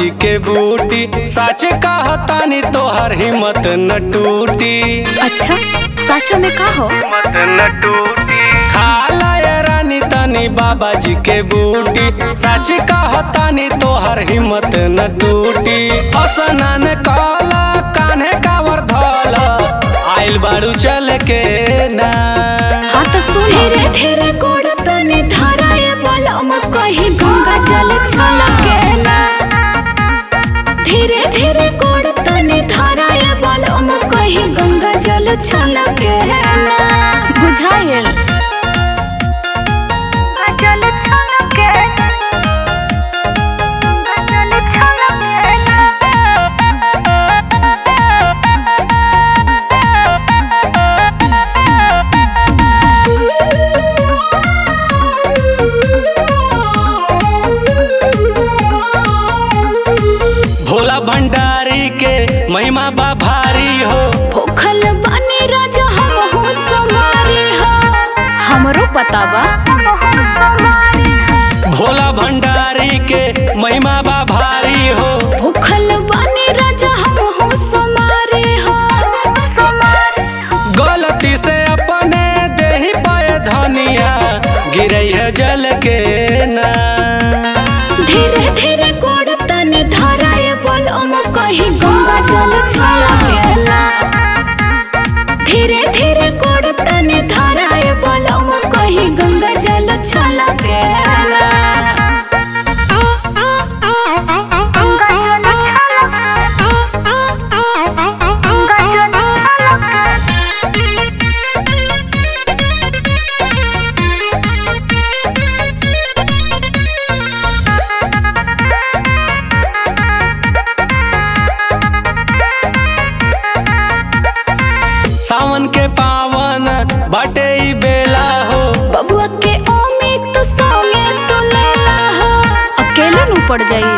जी के बूटी सच कहतानी तोहर हिम्मत न टूटी अच्छा सच में का हो हिम्मत न टूटी खाला ये रानी तनी बाबा जी के बूटी सच कहतानी तोहर हिम्मत न टूटी असनान काला कान्हे कावर धल आइल बाड़ू चल के ना हाँ तो सुन धीरे धीरे गोड़ तने धराए बलम कहीं गंगा जल छलके ना धीरे धीरे गोड़ तने धराए बलम कहीं गंगा जल छलके ना बुझाइल जल छलके जल छलके भोला भंडारी के महिमा बा भारी हो भूखल बानी राजा हम हो समारी हो हमरो पता बा भोला भंडारी के महिमा बा भारी हो भूखल बानी राजा हम हो समारी हो गलती से अपने देही पाए धनिया गिरई है जल के ना धीरे धीरे गोड़ तने धराए बलम कहीं गंगा जल छलके ना धीरे धीरे गोड़ तने धराए बलम कहीं गंगा जल छलके ना सावन के पावन बाटे ई बेला हो बबुआ के ओमे तो सोमे तो लेला हो अकेले नु पड़ जाई